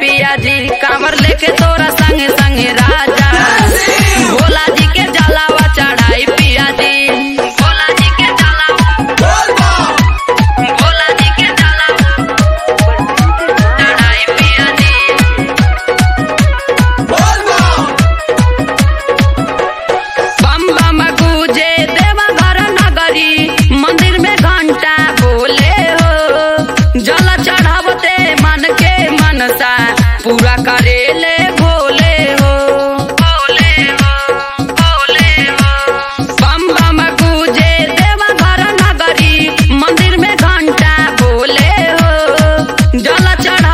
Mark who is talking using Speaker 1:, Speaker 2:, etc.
Speaker 1: पिया जी कांवर लेके तोरा संगे संगे राजा भोला जी के जलावा चढ़ाई पिया जी भोला जी के जलावा भोला जी के जलावा चढ़ाई पिया जी बम बम गूंजे देवघर नगरी मंदिर में घंटा बोले हो जल चढ़ावते मन के मनसा पूरा करेले भोले हो भोले हो भोले हो बम बम गूंजे देवघर नगरी मंदिर में घंटा बोले हो जल चढ़